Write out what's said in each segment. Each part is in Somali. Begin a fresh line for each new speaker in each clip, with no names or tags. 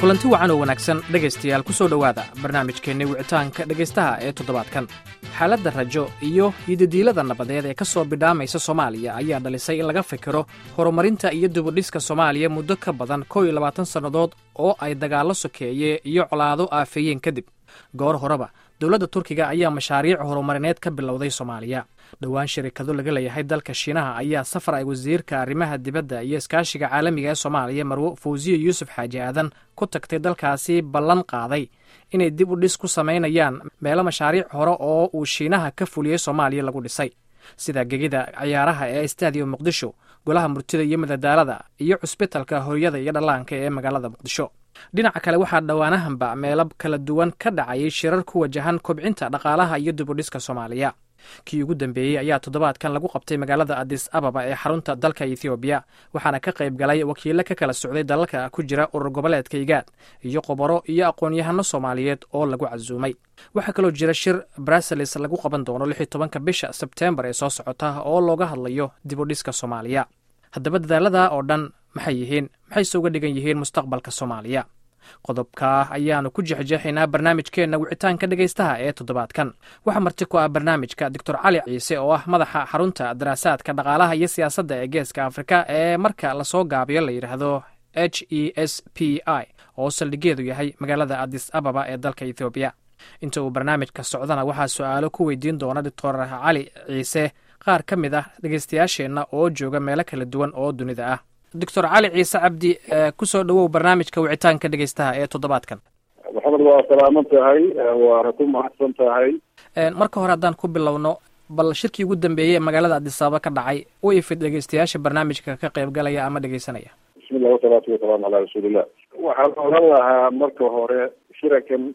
kulanti wacan oo wanaagsan dhegaystayaal ku soo dhowaada barnaamijkeenni wicitaanka dhegaystaha ee toddobaadkan xaaladda rajo iyo yidadiilada nabadeed ee ka soo bidhaamaysa soomaaliya ayaa dhalisay in laga fikiro horumarinta iyo dibudhiska soomaaliya muddo ka badan kow iyo labaatan sannadood oo ay dagaallo sokeeye iyo colaado aafeeyeen kadib goor horeba dowladda turkiga ayaa mashaariic horumarineed ka bilowday soomaaliya dhowaan shirikado laga leeyahay dalka shiinaha ayaa safar ay wasiirka arrimaha dibadda iyo iskaashiga caalamiga ee soomaaliya marwo fawsiye yuusuf xaaji aadan ku tagtay dalkaasi ballan qaaday inay dib u dhis ku samaynayaan meelo mashaariic hore oo uu shiinaha ka fuliyey soomaaliya lagu dhisay sida gegida ciyaaraha ee stadium muqdisho golaha murtida iyo madadaalada iyo cusbitalka hooyada iyo dhallaanka ee magaalada muqdisho dhinaca kale waxaa dhowaanahanba meelo kala duwan ka dhacayay shirar ku wajahan kobcinta dhaqaalaha iyo dibudhiska soomaaliya kii ugu dambeeyey ayaa toddobaadkan lagu qabtay magaalada adis ababa ee xarunta dalka ethoobiya waxaana ka qayb galay wakiilo ka kala socday dalalka ku jira urur goboleedka igaad iyo qoboro iyo aqoon-yahano soomaaliyeed oo lagu casuumay waxaa kaloo jira shir bruseles lagu qaban doono lix iyo tobanka bisha sebteembar ee soo socota oo looga hadlayo dibudhiska soomaaliya haddaba dadaalada oo dhan maxay yihiin maxayse uga dhigan yihiin mustaqbalka soomaaliya qodobkaa ayaanu ku jexjeexaynaa barnaamijkeenna wicitaanka dhegaystaha ee toddobaadkan waxaa marti ku ah barnaamijka doctor cali ciise oo ah madaxa xarunta daraasaadka dhaqaalaha iyo siyaasadda ee geeska afrika ee marka lasoo gaabiyo la yidhaahdo h e s p i oo saldhigeedu yahay magaalada adis ababa ee dalka ethoobiya inta uu barnaamijka socdana waxaa su-aalo ku weydiin doona doctor cali ciise qaar ka mid ah dhegaystayaasheenna oo jooga meelo kala duwan oo dunida ah doctor cali ciise cabdi kusoo dhowow barnaamijka wicitaanka dhegaystaha ee toddobaadkan
maxamed waa salaaman tahay waana ku mahadsan tahay
marka hore haddaan ku bilowno bal shirkii ugu dambeeyey ee magaalada adisababa ka dhacay u ifid dhegaystayaasha barnaamijka ka qayb galaya ama dhegaysanaya
bismillah wasalaatu wasalaamu calaa rasuulillah waxaan oran lahaa marka hore shirakan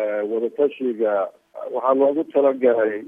wadatashiga waxaa loogu talagalay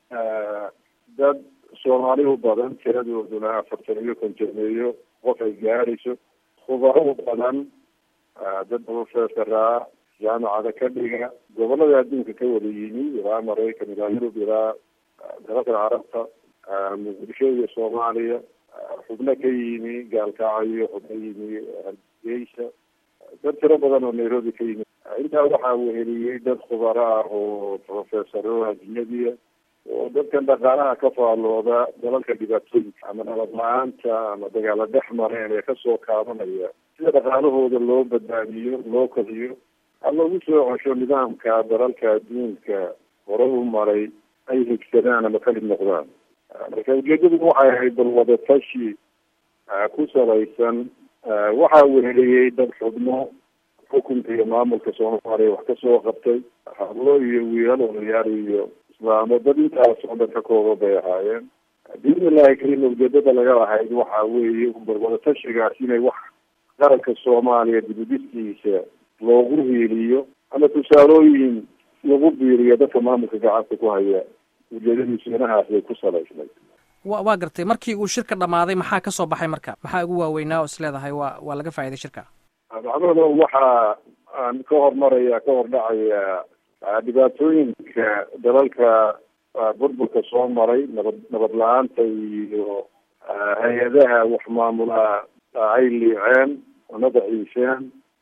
dad soomaali u badan tiradooduna afartan iyo kontoneeyo qof ay gaarayso khubaro u badan dad profesoraa jaamacada ka dhiga gobolada adduunka ka wada yimi ilaa maraykan ilaa yurub ilaa dalalka carabta muqdisho iyo soomaaliya xubno ka yimi gaalkacyo xubno yimi hargeysa dad tiro badan oo nairobi ka yimi intaa waxaa weheliyey dad khubaro ah oo profesoro ajnabiya oo dadkan dhaqaalaha ka faallooda dalalka dhibaatooyinka ama nabad la-aanta ama dagaala dhex mareen ee kasoo kaabanaya sida dhaqaalahooda loo badbaadiyo loo kodiyo ha lagu soo cesho nidaamka dalalka adduunka hore u maray ay higsadaan ama kamid noqdaan marka ujeedadu waxay ahayd bal wadatashi ku salaysan waxaa weheliyey dad xubno xukunka iyo maamulka soomaaliya wax kasoo qabtay hablo iyo wiilal odayaal iyo islaamo dad intaas oo dhan ka kooban bay ahaayeen biidni illahi karim ujeedada laga lahayd waxa weeye bal wadatashigaas inay wax qaranka soomaaliya dibudistiisa loogu hiiliyo ama tusaalooyin lagu biiriyo dadka maamulka gacanta ku haya ujeedadiisu inahaas bay ku salaysnay
wa waa gartay markii uu shirka dhamaaday maxaa ka soo baxay marka maxaa ugu waaweynaa oo is leedahay waa waa laga faa'iday shirka
maxamedo waxaa aan ka hormaraya ka hor dhacaya dhibaatooyinka dalalka burburka soo maray nabad nabad la-aanta iyo hay-adaha wax maamula ay liiceen una daciisheen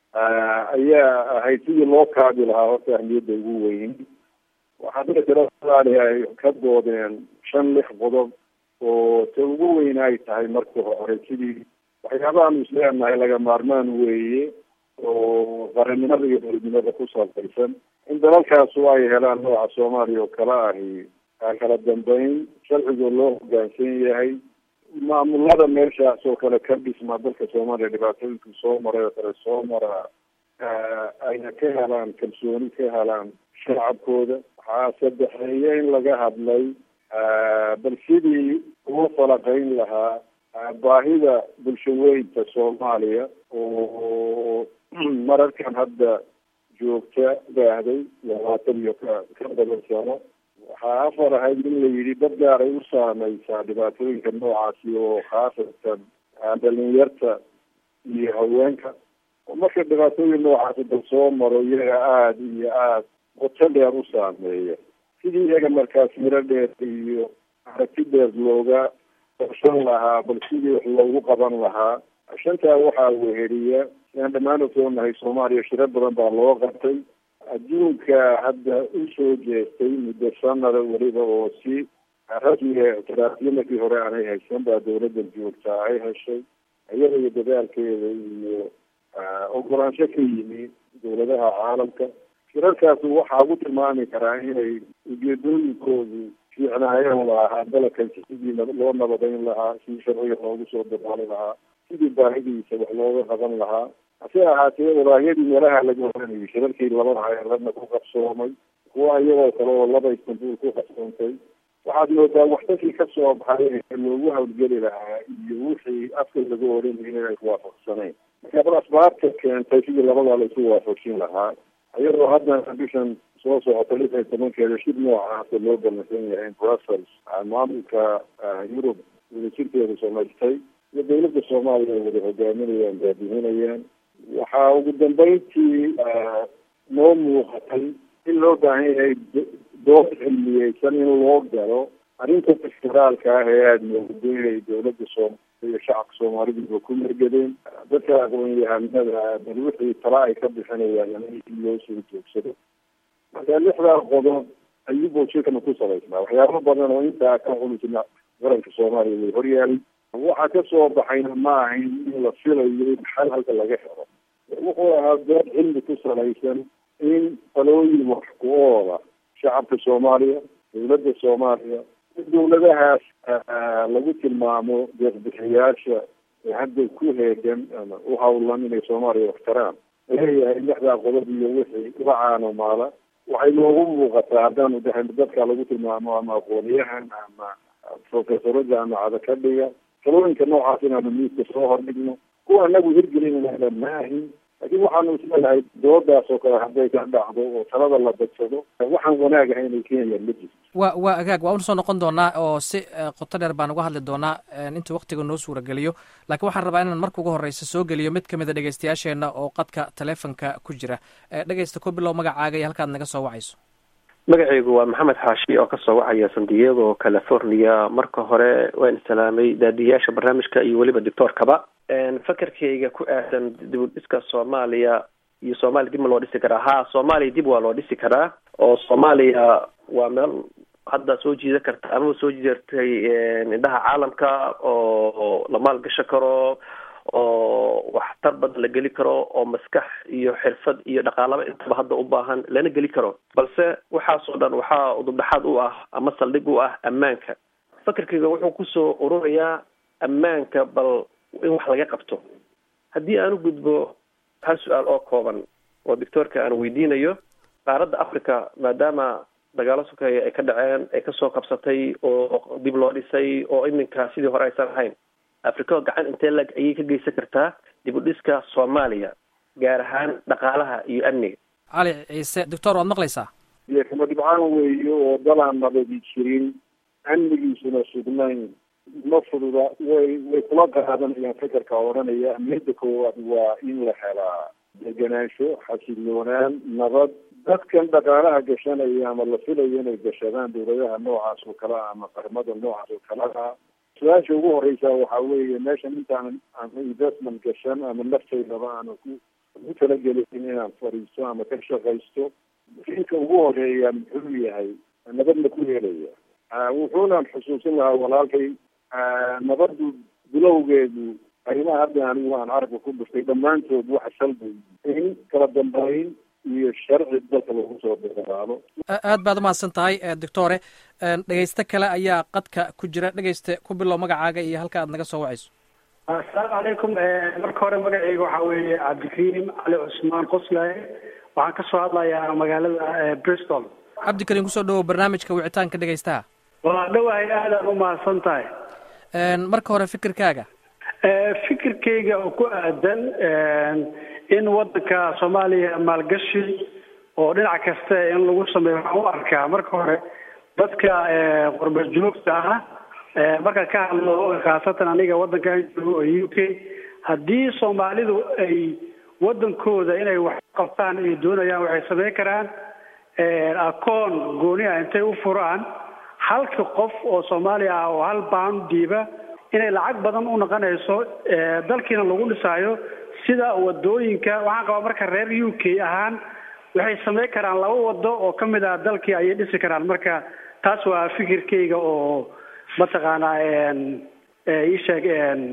ayaa ahayd sidii loo kaabi lahaa horta ahmiyadda ugu weyn waxaa dila tira soomaaliya ay ka doodeen shan lix qodob oo ta ugu weyn ay tahay marka hore sidii waxyaabahaanu isleenahay laga maarmaan weeye oo qarannimada iyo dowladnimada ku salaysan in dalalkaasu ay helaan nooca soomaaliya oo kala ahi kala dambeyn sharciga loo hogaansan yahay maamulada meeshaas oo kale ka dhisma dalka soomaaliya dhibaatooyinka soo maray oo kale soo maraa ayna ka helaan kalsooni ka helaan shacabkooda waxaa saddexeeya in laga hadlay bal sidii ugu falaqeyn lahaa baahida bulshaweynta soomaaliya oo mararkan hadda joogta baahday labaatan iyo ka ka badan sano waxaa afar ahayd in la yidhi dad gaar ay u saameysaa dhibaatooyinka noocaasi oo khaasatan dhalinyarta iyo haweenka oo marka dhibaatooyin noocaasi dal soo maro iyaga aada iyo aada qoto dheer u saameeya sidii iyaga markaas miro dheer iyo aragti dheer looga qorshan lahaa bal sidii wax loogu qaban lahaa shantaa waxaa weheliya inaan dhammaan ogsoonahay soomaaliya shiro badan baa loo qabtay adduunka hadda usoo jeestay muddo sanada weliba oo si rasmiga ictiraafyo markii hore aanay haysan baa dawladda joogtaa ay heshay iyada iyo dadaalkeeda iyo ogolaansho ka yimi dawladaha caalamka shirarkaasu waxaa ugu tilmaami karaa inay ujeedooyinkoodu fiicnaayeen lahaa dalabkan sidii loo nabadayn lahaa sidii sharciga loogu soo dabaali lahaa sidii baahidiisa wax looga qaban lahaa hase ahaatee walaayadii meelaha laga oranayay shirarkii labada hayaladna ku qabsoomay kuwa iyagoo kale oo laba istanbul ku qabsoontay waxaad moodaa waxdakii kasoo baxay loogu hawlgeli lahaa iyo wixii afka laga oranayay inay waafaqsanayn marka bal asbaabta keentay sidii labadaa laisu waafajin lahaa iyadoo haddana bishan soo socota lix iyo tobankeeda shir noocaasa loo balansan yahay brussels maamulka yurub wadajirkeedu samaystay iyo dawladda soomaaliya ay wada hogaaminayaan baadihinayaan waxaa ugu dambeyntii noo muuqatay in loo baahan yahay dood cilmiyeysan in loo galo arrinta federaalka ah ee aada moodo inay dawladda soom iyo shacabka soomaaliduba ku mergadeen dadka aqoon-yahanada bal wixii tala ay ka bixinayaan in loo soo joogsado marka lixdaa qodob ayuubuu shirkana ku salaysnaa waxyaabo badan oo intaa ka culusna qaranka soomaaliya way horyaalay waxaa kasoo baxayna ma ahayn in la filayo in xal halka laga helo wuxuu ahaa dood cilmi ku salaysan in talooyin wax ku oola shacabka soomaaliya dawladda soomaaliya dawladahaas lagu tilmaamo deeqbixiyaasha ee hadda ku heegan ama u hawlan inay soomaaliya waxtaraan leeyahay lixdaa qodob iyo wixii la caanomaala waxay noogu muuqataa haddaanu dahan dadka lagu tilmaamo ama aqooniyahan ama professorada ama cadakadhiga talooyinka noocaas inaanu miiska soo hordhigno kuwa anagu hirgelinayna maahin laakiin waxaanu isleedahay doodaas oo kale hadday ka dhacdo oo talada la badsado waxaan wanaag ahay inay keenayaan ma jirto
wa waa agaag waa unasoo noqon doonaa oo si qoto dheer baan uga hadli doonaa inta waktiga noo suurageliyo laakiin waxaan rabaa inaan marka ugu horeysa soo geliyo mid kamid a dhegeystayaasheena oo qadka taleefonka ku jira dhegeysta ku bilow magacaaga iyo halkaad naga soo wacayso
magacaygu waa maxamed xaashi oo kasoo wacaya san diego california marka hore waan islaamay daadiyaasha barnaamijka iyo weliba doctoorkaba fakarkayga ku aadan dib u dhiska soomaaliya iyo soomaaliya dib ma loo dhisi karaa ha soomaaliya dib waa loo dhisi karaa oo soomaaliya waa meel hadda soo jiida karta amaba soo jiirtay indhaha caalamka oo la maalgashan karo oo waxtar badan la geli karo oo maskax iyo xirfad iyo dhaqaalaba intaba hadda u baahan lana geli karo balse waxaasoo dhan waxaa udubdhaxaad u ah ama saldhig u ah ammaanka fakarkayga wuxuu kusoo ururayaa ammaanka bal in wax laga qabto haddii aan u gudbo hal su-aal oo kooban oo doctoorka aan weydiinayo qaaradda africa maadaama dagaalo sokeeya ay ka dhaceen ay kasoo qabsatay oo dib loo dhisay oo iminka sidii hore aysan ahayn africa gacan intee lag ayay ka geysan kartaa dib u dhiska soomaaliya gaar ahaan dhaqaalaha iyo amniga
cali ciise doctor waad maqlaysaa
iyo kama dhibcaan weeyo oo dalaan nabadi jirin amnigiisuna sugnayn ma fududa way way kula qaadanayaan fikirka odhanaya amniyada koowaad waa in la helaa degenaansho xasiloonaan nabad dadkan dhaqaalaha gashanaya ama la filayo inay gashadaan dawladaha noocaas oo kale ama qaramada noocaas oo kaleha su-aasha ugu horeysa waxa weeye meeshan intaan ama investment gashan ama naftaydaba aana ku ku talagelin inaan fadhiisto ama ka shaqaysto fiilka ugu horeeya muxuu yahay nabadna ku helaya wuxuuna xusuusin lahaa walaalkay nabadu bilowgeedu arrimaha hadda anigu aan carabka ku dhuftay dhammaantood waxa salbay in kala dambeyn iyo sharci dalka lagu soo dadaalo
aad baad umahadsan tahay doctore dhegeyste kale ayaa qadka ku jira dhegeyste ku bilow magacaaga iyo halka aad naga soo wacayso
assalaamu calaykum marka hore magacayga waxaa weeye cabdikariim cali cusmaan qoslaaye waxaan kasoo hadlayaa magaalada bristol
cabdikariim kusoo dhawow barnaamijka wicitaanka dhegeystaha
waa dhawahay aadaan umahadsan tahay
marka hore fikirkaaga
fikirkayga oo ku aadan in wadanka soomaaliya maalgashi oo dhinac kasta in lagu sameeyo waxaan u arkaa marka hore dadka qurba joogta ah markaan ka hadlo khaasatan aniga wadankan joogo oo u k haddii soomaalidu ay wadankooda inay wax qabtaan ay doonayaan waxay sameyn karaan akoon gooni ah intay u furaan halka qof oo soomaaliya ah oo hal baan dhiiba inay lacag badan u noqonayso dalkiina lagu dhisaayo sida wadooyinka waxaan qabaa marka reer u k ahaan waxay samayn karaan laba wado oo ka mid ah dalkii ayay dhisi karaan marka taas waa fikirkayga oo mataqaanaa isheeg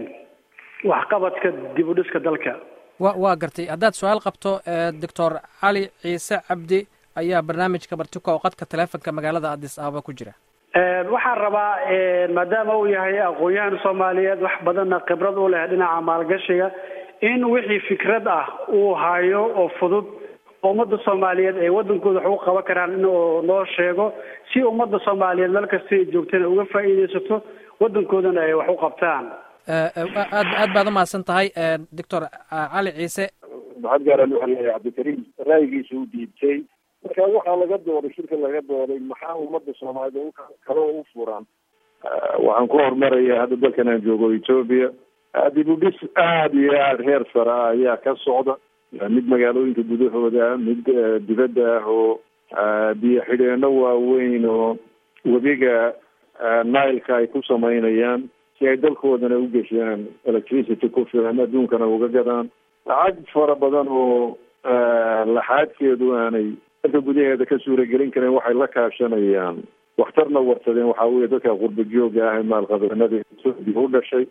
waxqabadka dib u dhiska dalka
wa waa gartay haddaad su-aal qabto doctor cali ciise cabdi ayaa barnaamijka bartiko oo qadka taleefonka magaalada addis ababa ku jira
waxaan rabaa maadaama uu yahay aqoon-yahan soomaaliyeed wax badanna khibrad u leh dhinaca maalgashiga in wixii fikrad ah uu hayo oo fudud ummadda soomaaliyeed ay waddankooda wax ugu qaban karaan inuu noo sheego si ummadda soomaaliyeed meel kasta ay joogtana uga faa'iidaysato waddankoodana ay wax u qabtaan
aad aad baad umahadsan tahay doctor cali ciise
maxad gaaran waxaa leeyahay cabdikariim ra'yigiisa u dhiibtay marka waxaa laga dooday shirka laga dooday maxaa ummadda soomaaliyed kale u furan waxaan ku horumarayaa hadda dalkan aan joogo etoobiya dib u dhis aada iyo aada heer sare ah ayaa ka socda mid magaalooyinka gudahooda mid dibadda ah oo biyo xidheeno waaweyn oo webiga nileka ay ku samaynayaan si ay dalkoodana u geshaan electricity ku filan adduunkana uga gadaan lacag fara badan oo laxaadkeedu aanay dalka gudaheeda ka suuragelin kareen waxay la kaashanayaan waxtarna warsadeen waxaa weye dadka qurba jooga ah ee maalqabeennada etoobiya u dhashay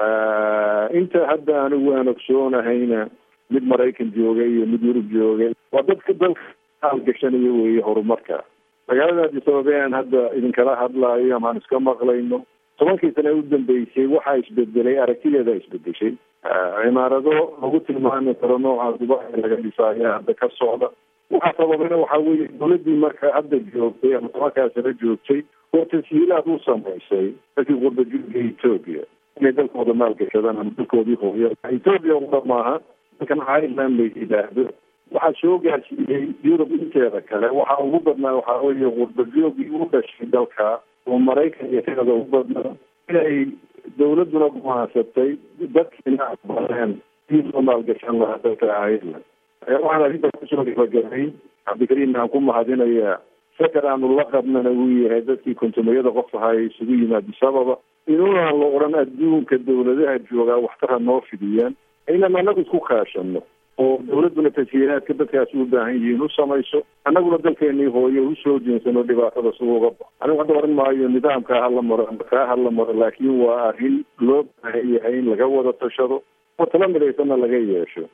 inta hadda anigu aan ogsoonahayna mid maraykan joogay iyo mid yurub joogay waa dadka dalka haalgashanaya weeye horumarka magaalada addis ababa aan hadda idinkala hadlaayo ama aan iska maqlayno tobankii sane u dambeysay waxaa isbedelay aragtideeda isbedeshay cimaarado lagu tilmaami karo nooca dubai laga dhisaayo hadda ka socda waxaa sababayna waxaa weeye dawladdii marka hadda joogtay ama tobankaa sano joogtay oo tashiilaad u samaysay dadkii qurbajoogga etoobiya inay dalkooda maalgashadaan ama dalkoodii hooya etoobiya uda maaha dalkan ireland la yidhaahdo waxaa soo gaarsiiyey yurub inteeda kale waxaa ugu badnaa waxaa weeye qurbajoogii u dhashay dalka oo maraykan iyo kanada ugu badnaa inay dawladduna gumahansatay dadkiina aqbaleen sii soo maalgashan lahaa dalka ireland waxaan arrinta kusoo gabagabay cabdikariim aan ku mahadinayaa sakar aanu la qabnana uu yahay dadkii kontumayada qof ahaa ee isugu yimaadi sababa inuunaan la odhan adduunka dawladaha joogaa waxtara noo fidiyaan inaan anagu isku kaashano oo dawladduna tashiilaadka dadkaasi u baahan yihiin u samayso annaguna dalkeenii hooyo usoo jeensano dhibaatada si uga ba anigu hadda oran maayo nidaamkaa hala maro ama kaa hala maro laakiin waa arrin loo baahan yahay in laga wada tashado oo tala midaysanna laga yeesho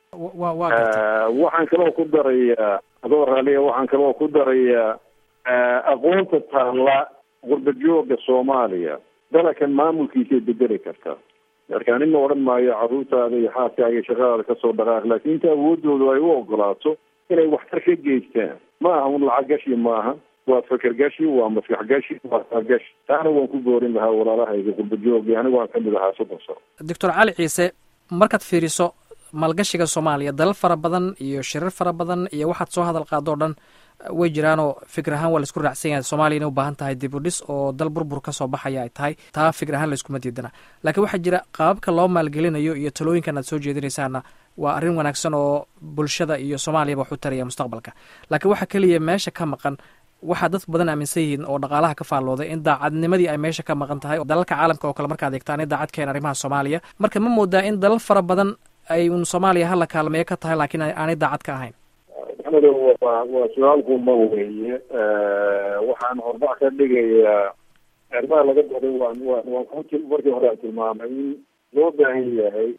waxaan kaloo ku darayaa adoo raaliya waxaan kaloo ku darayaa aqoonta taalla qurba jooga soomaaliya dalakan maamulkiisay bedeli kartaa marka anina odhan maayo carruurtaada iyo xaaskaaga iyo shaqadaada kasoo dhaqaaq laakiin inta awoodoodu ay u ogolaato inay waxtar ka geystaan ma aha un lacag gashi maaha waa feker gashi waa maskax gashi waa gashi taana waan ku boorin lahaa walaalahayga qurba jooga anigu waan kamid ahaa soddon sano
doctor cali ciise markaad fiiriso maalgashiga soomaaliya dalal fara badan iyo shirar fara badan iyo waxaad soo hadal qaado o dhan way jiraanoo fikir ahaan waa laisku raacsan yahay soomaliya inay u baahan tahay dib u dhis oo dal burbur ka soo baxaya ay tahay taa fikir ahaan layskuma diidana laakiin waxaa jira qaababka loo maalgelinayo iyo talooyinkan aad soo jeedinaysaana waa arrin wanaagsan oo bulshada iyo soomaaliyaba wax u taraya mustaqbalka laakiin waxaa keliya meesha ka maqan waxaa dad badan aaminsan yihiin oo dhaqaalaha ka faallooday in daacadnimadii ay meesha ka maqan tahay dalalka caalamka oo kale markaad eegtaan in daacad keen arrimaha soomaaliya marka ma moodaa in dalal fara badan ay un soomaaliya hala kaalmeeyo ka tahay laakiin aanay daacad ka ahayn
maxamed waa waa su-aalkuma weeye waxaan horbac ka dhigayaa arrimaha laga dooday waan waan waan ku markii hore aan tilmaamay in loo baahan yahay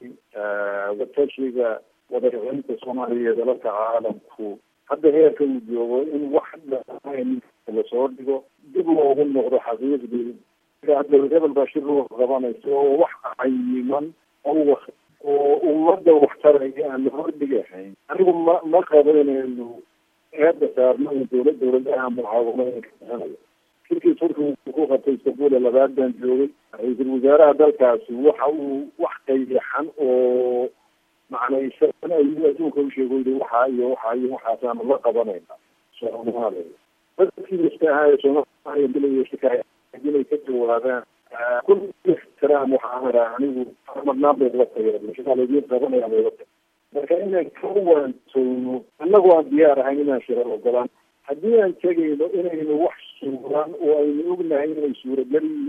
watashiga wadarinta soomaaliya iyo dalalka caalamku hadda heerka uu joogo in wax dhaaan lasoo dhigo dib loogu noqdo xaqiiqdii hebel baa shir loo qabanayso oo wax cayiman oo oo ummadda waxtaraya aan la hordhigahayn anigu ma ma qabo inaynu eedda saarno in dawlad dawladaha mucaawamooyinka bixinayo shirkii turkigu ku qabtay istanbul labaad baan joogay ra-iisul wasaaraha dalkaasi waxa uu wax qayaxan oo macnaysan ayuu adduunka usheego yii waxaa iyo waxaa iyo waxaasaanu la qabanayna soomaaliya dadkii miska ahaa ee soomaaliya dilaya shikaaya inay ka jawaabaan kul ixtiraam waxaan araa anigu marnaan bay la tageen shakaa laydin qabanaya bay la tageen marka inaan ka waantoono annagu aan diyaar ahayn inaan shira ogolaan haddii aan tegayno inaynu wax suuraan oo aynu ognahay inay suuragal yihiin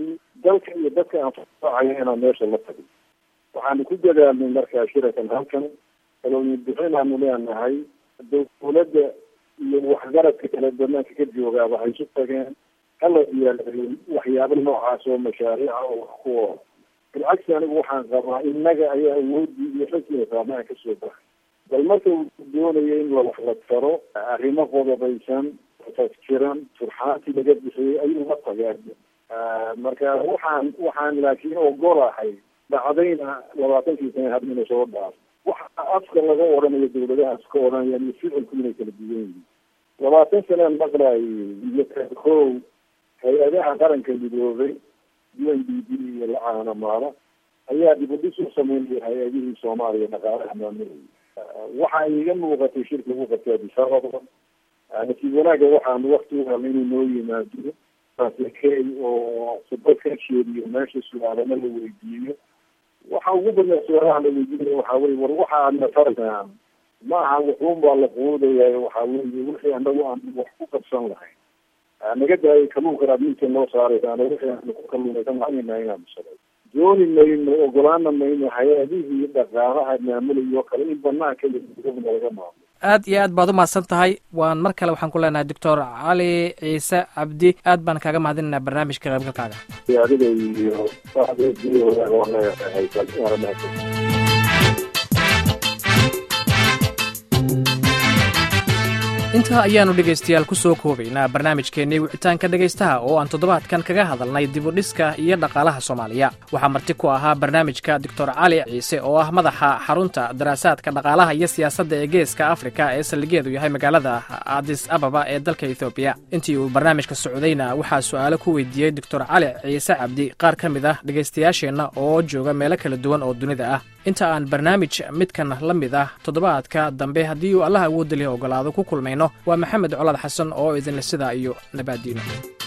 dalka iyo dadka aan fasaxayo inaan meesha la tagin waxaanu ku dadaalnay markaa shirakan halkan kalooyin bixinaanu leenahay dowladda iyo waxgaradka kale banaanka ka joogaa waxay isu tageen hala diyaalayo waxyaabo noocaas oo mashaariica oo wax ku ool bilcagsi anigu waxaan qabaa innaga ayaa awoodii iyo xilkiga saamaha kasoo baxay bal marka uu doonayo in la wax la taro arrimo qodobaysan tafjiran turxaantii laga bixiyey ayuu la tagaa marka waxaan waxaan laakiin ogolahay dhacdayna labaatankii sana hadina soo dhaaf waxa afka laga odhanayo dawladahaas ka odhanayaan iyo ficilku inay kala duwan yihiin labaatan sanaan maqlaay iyo kow hay-adaha qaranka midoobay u n d b iyo lacaana maala ayaa dibudhis u sameynaya hay-adihii soomaaliya dhaqaalaha maamulaya waxa iga muuqatay shirka ugu qabtay adisababa nasiib wanaaga waxaanu wakti u helna inuu noo yimaado key oo sabad ka sheediyo meesha su-aalana la weydiiyo waxa ugu badan su-aalaha la weydiinaya waxaa weye war waxa aadna tarayaan ma aha wuxuun baa la quudaya waxaa weye wixii anagu aan wax ku qabsan lahayn naga daayay kaluunkan aad minta noo saaraysaana wixii aanu ku kaluunaysan lahaynaa inaanu salo dooni mayno ogolaana mayno hay-adihii dhaqaalaha maamulayo o kale in banaanka iyaguna laga maamulo
aad iyo aad baad u mahadsan tahay waan mar kale waxaan ku leenahay doctor cali ciise cabdi aad baan kaaga mahadinaynaa barnaamijka qaybgalkaaga
adiga iyo
intaa ayaannu dhegaystayaal ku soo koobaynaa barnaamijkeennii wicitaanka dhegaystaha oo aan toddobaadkan kaga hadalnay dibudhiska iyo dhaqaalaha soomaaliya waxaa marti ku ahaa barnaamijka doctor cali ciise oo ah madaxa xarunta daraasaadka dhaqaalaha iyo siyaasadda ee geeska afrika ee saldhigeedu yahay magaalada adis ababa ee dalka ethoobiya intii uu barnaamijka socdayna waxaa su'aalo ku weydiiyey doctor cali ciise cabdi qaar ka mid ah dhegaystayaasheenna oo jooga meelo kala duwan oo dunida ah inta aan barnaamij midkan la mid ah toddobaadka dambe haddii uu allah awoodda lih ogolaado ku kulmayno waa maxamed colad xasan oo idinle sidaa iyo nabaaddiino